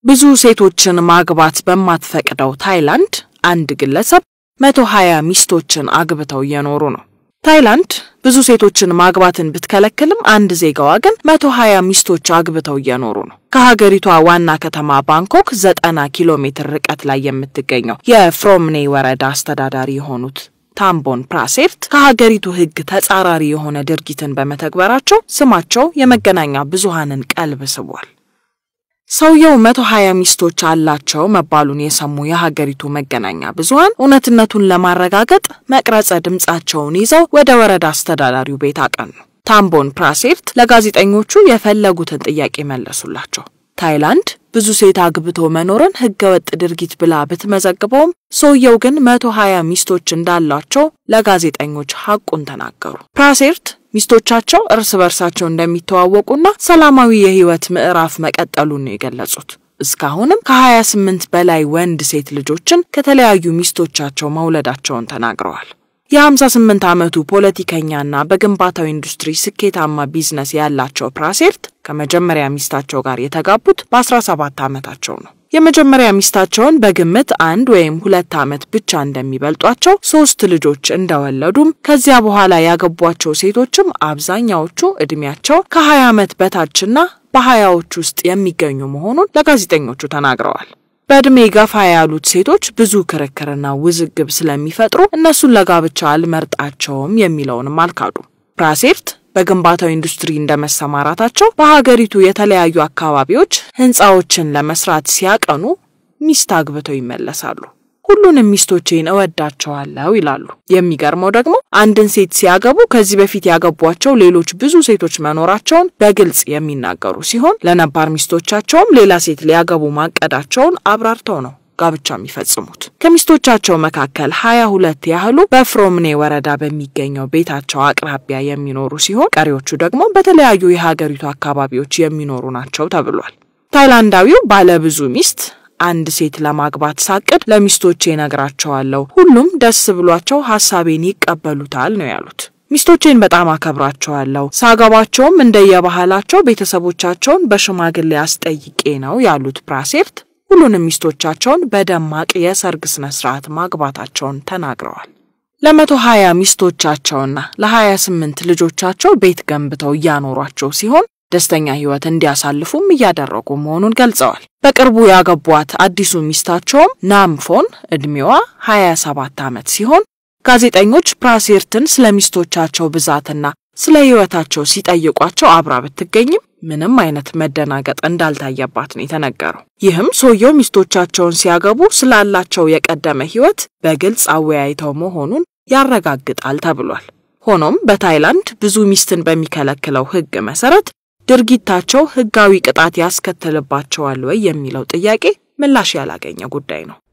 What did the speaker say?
ብዙ ሴቶችን ማግባት በማትፈቅደው ታይላንድ አንድ ግለሰብ መቶ ሀያ ሚስቶችን አግብተው እየኖሩ ነው። ታይላንድ ብዙ ሴቶችን ማግባትን ብትከለክልም አንድ ዜጋዋ ግን መቶ ሀያ ሚስቶች አግብተው እየኖሩ ነው። ከሀገሪቷ ዋና ከተማ ባንኮክ ዘጠና ኪሎ ሜትር ርቀት ላይ የምትገኘው የፍሮምኔ ወረዳ አስተዳዳሪ የሆኑት ታምቦን ፕራሴርት ከሀገሪቱ ሕግ ተጻራሪ የሆነ ድርጊትን በመተግበራቸው ስማቸው የመገናኛ ብዙሃንን ቀልብ ስቧል። ሰውየው መቶ ሀያ ሚስቶች አላቸው መባሉን የሰሙ የሀገሪቱ መገናኛ ብዙሃን እውነትነቱን ለማረጋገጥ መቅረጸ ድምፃቸውን ይዘው ወደ ወረዳ አስተዳዳሪው ቤት አቀኑ። ታምቦን ፕራሴርት ለጋዜጠኞቹ የፈለጉትን ጥያቄ መለሱላቸው። ታይላንድ ብዙ ሴት አግብቶ መኖርን ህገወጥ ድርጊት ብላ ብትመዘግበውም ሰውየው ግን መቶ ሀያ ሚስቶች እንዳሏቸው ለጋዜጠኞች ሐቁን ተናገሩ። ፕራሴርት ሚስቶቻቸው እርስ በርሳቸው እንደሚተዋወቁና ሰላማዊ የህይወት ምዕራፍ መቀጠሉን ነው የገለጹት። እስካሁንም ከ28 በላይ ወንድ ሴት ልጆችን ከተለያዩ ሚስቶቻቸው መውለዳቸውን ተናግረዋል። የ58 ዓመቱ ፖለቲከኛና በግንባታው ኢንዱስትሪ ስኬታማ ቢዝነስ ያላቸው ፕራሴርት ከመጀመሪያ ሚስታቸው ጋር የተጋቡት በ17 ዓመታቸው ነው። የመጀመሪያ ሚስታቸውን በግምት አንድ ወይም ሁለት ዓመት ብቻ እንደሚበልጧቸው ሶስት ልጆች እንደወለዱም ከዚያ በኋላ ያገቧቸው ሴቶችም አብዛኛዎቹ ዕድሜያቸው ከ20 ዓመት በታችና በሀያዎች ውስጥ የሚገኙ መሆኑን ለጋዜጠኞቹ ተናግረዋል። በዕድሜ ገፋ ያሉት ሴቶች ብዙ ክርክርና ውዝግብ ስለሚፈጥሩ እነሱን ለጋብቻ አልመርጣቸውም የሚለውንም አልካዱ። ፕራሴርት በግንባታው ኢንዱስትሪ እንደመሰማራታቸው በሀገሪቱ የተለያዩ አካባቢዎች ህንፃዎችን ለመስራት ሲያቀኑ ሚስት አግብተው ይመለሳሉ። ሁሉንም ሚስቶቼን እወዳቸዋለሁ ይላሉ። የሚገርመው ደግሞ አንድን ሴት ሲያገቡ ከዚህ በፊት ያገቧቸው ሌሎች ብዙ ሴቶች መኖራቸውን በግልጽ የሚናገሩ ሲሆን ለነባር ሚስቶቻቸውም ሌላ ሴት ሊያገቡ ማቀዳቸውን አብራርተው ነው ጋብቻ የሚፈጽሙት። ከሚስቶቻቸው መካከል ሀያ ሁለት ያህሉ በፍሮምኔ ወረዳ በሚገኘው ቤታቸው አቅራቢያ የሚኖሩ ሲሆን ቀሪዎቹ ደግሞ በተለያዩ የሀገሪቱ አካባቢዎች የሚኖሩ ናቸው ተብሏል። ታይላንዳዊው ባለብዙ ሚስት አንድ ሴት ለማግባት ሳቅድ ለሚስቶቼ እነግራቸዋለሁ፣ ሁሉም ደስ ብሏቸው ሀሳቤን ይቀበሉታል ነው ያሉት። ሚስቶቼን በጣም አከብራቸዋለሁ፣ ሳገባቸውም እንደየባህላቸው ቤተሰቦቻቸውን በሽማግሌ አስጠይቄ ነው ያሉት ፕራሴርት ሁሉንም ሚስቶቻቸውን በደማቅ የሰርግ ስነ ስርዓት ማግባታቸውን ተናግረዋል። ለመቶ ሀያ ሚስቶቻቸውና ለሀያ ስምንት ልጆቻቸው ቤት ገንብተው እያኖሯቸው ሲሆን ደስተኛ ህይወት እንዲያሳልፉም እያደረጉ መሆኑን ገልጸዋል። በቅርቡ ያገቧት አዲሱ ሚስታቸውም ናምፎን ዕድሜዋ 27 ዓመት ሲሆን ጋዜጠኞች ፕራሴርትን ስለ ሚስቶቻቸው ብዛትና ስለ ህይወታቸው ሲጠይቋቸው አብራ ብትገኝም ምንም አይነት መደናገጥ እንዳልታየባት ነው የተነገረው። ይህም ሰውየው ሚስቶቻቸውን ሲያገቡ ስላላቸው የቀደመ ህይወት በግልጽ አወያይተው መሆኑን ያረጋግጣል ተብሏል። ሆኖም በታይላንድ ብዙ ሚስትን በሚከለክለው ህግ መሰረት ድርጊታቸው ህጋዊ ቅጣት ያስከትልባቸዋል ወይ የሚለው ጥያቄ ምላሽ ያላገኘ ጉዳይ ነው።